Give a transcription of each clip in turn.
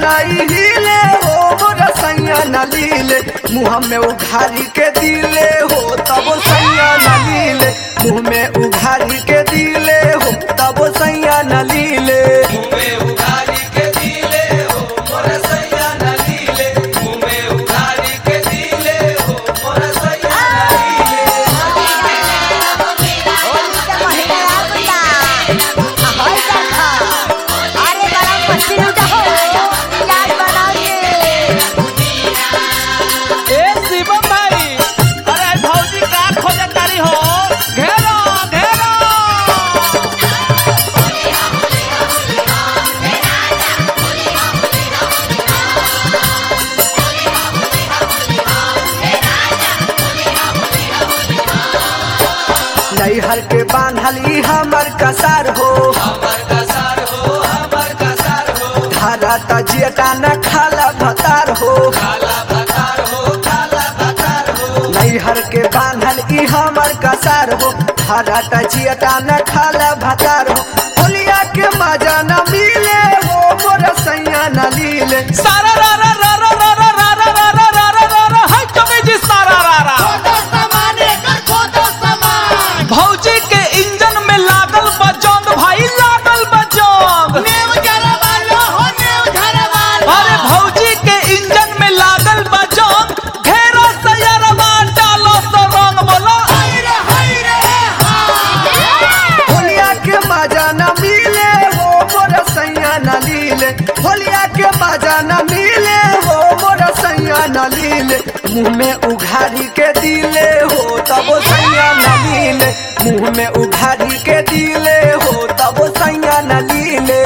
नहीं हिले हो मोर सैया न लीले मुँह में उघारी के दिले हो तब सैया न लीले मुँह में उघारी के दिले हो तब सैया न लीले होली के महीना आगुता होय देखा अरे बड़ा मस्ती लूटा हो याद बनाओगे ए शिवम भाई अरे भौजी का खोजत तारी हो घेरो घेरो नैहर के बांधली हमर कसार हो धारा तजियटा न खाला भतार हो नैहर के बांधल ई हमर कसार हो धारा तजियटा न खाला भतार हो होलिया के मजा न मिले हो मोर सैया न लीले सारा रा रा रा रा रा रा रा रा रा रा रा रा रा रा हाय कमी जी सारा रा रा भौजी के इंजन में लागल बजंग भाई लागल बजंग अरे भौजी के इंजन में लागल बजंग घेरो सयरवा डालो सो रंग बोलो होलिया के मजा न मिले हो मोर सैया न लीले होलिया के मजा न मिले हो मोर सैया न लीले मुँह में उघारी के दिले हो तब सैया न लीले मुँह में उघारी के दिले हो तब सैया न लीले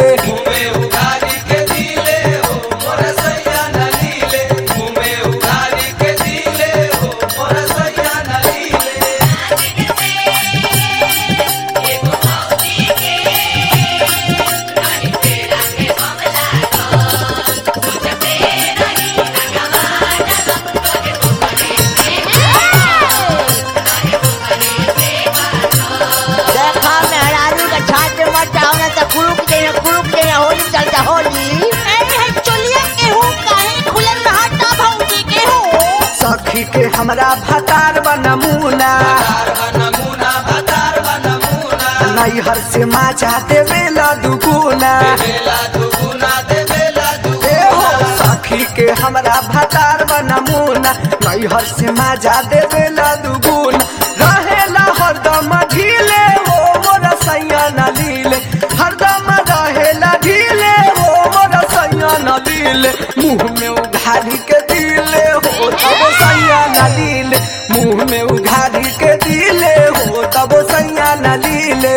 देखा मेहरारू का छात में मत जाओ ना तो कुलुक देना कुलुक देना होली चलता होली चलिए केहू काहे खुलल रहता भौजी केहू सखी के हमरा भतार बनमुना नैहर से माचा देवेला दुगुना ए हो सखी के हमरा भतार बनमुना नैहर से माजा देवेला दुगुना रहेला हरदम ढीले हो मोर सैया न लीले हरदम रहेला ढीले हो मोर सैया न लीले मुँह में उघारी के दिले हो तब सैया न लीले मुँह में उघारी के दिले हो तब सैया न लीले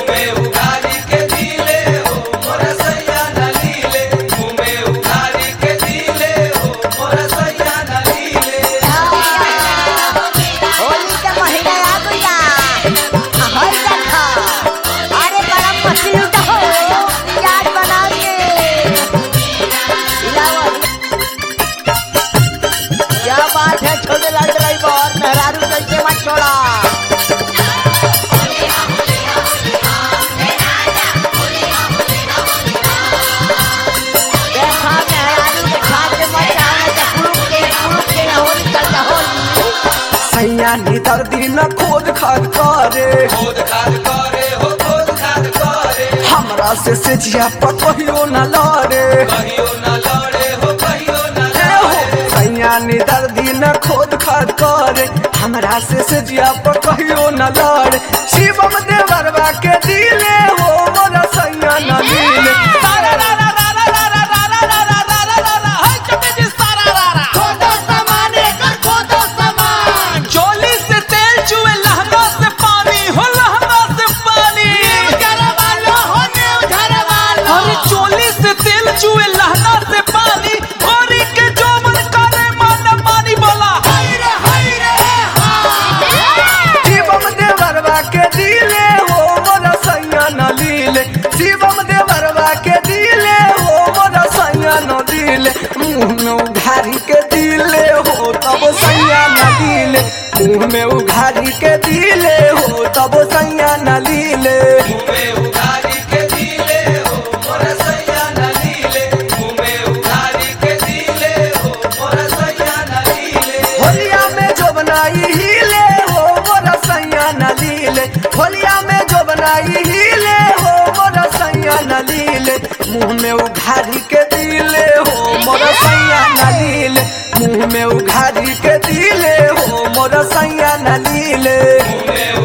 होली के महीना आगुता होय देखा अरे बड़ा मस्ती लूटा हो याद बनाओगे इलावा क्या बात है छोटे लाल ड्राइवर मेहरारू कैसे मत छोड़ा देखा मेहरारू के छात में मत जाओ ना तो कुलुक देना कुलुक देना होली चलता होली सैया नी दर्दी न खोद खाद करे हमरा से सेजिया पर कहियो न लड़े ए हो, सैया नी दर्दी न खोद खाद करे हमरा से सेजिया पर कहियो न लड़े शिवम देवरवा के दिले हो मोर सैया न मिले सारा रा रा रा रा रा रा रा रा रा रा रा रा रा हाय कमी जी सारा रा रा चोली से तेल चुए लहंगा से पानी हो लहंगा से पानी अरे चोली से तेल चुए लहंगा से पानी गोरी के जो मन करे मन पानी बोला शिवम देवरवा के दिले हो मोर सैया न लीले शिवम देवरवा के दिले हो मोर सैया न दिले मुँह में उघारी के दिले हो तब सैया न दिले मुँह में उघारी के दिले हो तब सैया न लीले उघारी के दिले हो मोर सैया न लीले मुँह में उघारी मुंह में उघारी के दिले हो मोर सैया नलीले मुंह में उघारी के दिले हो मोर सैया नलीले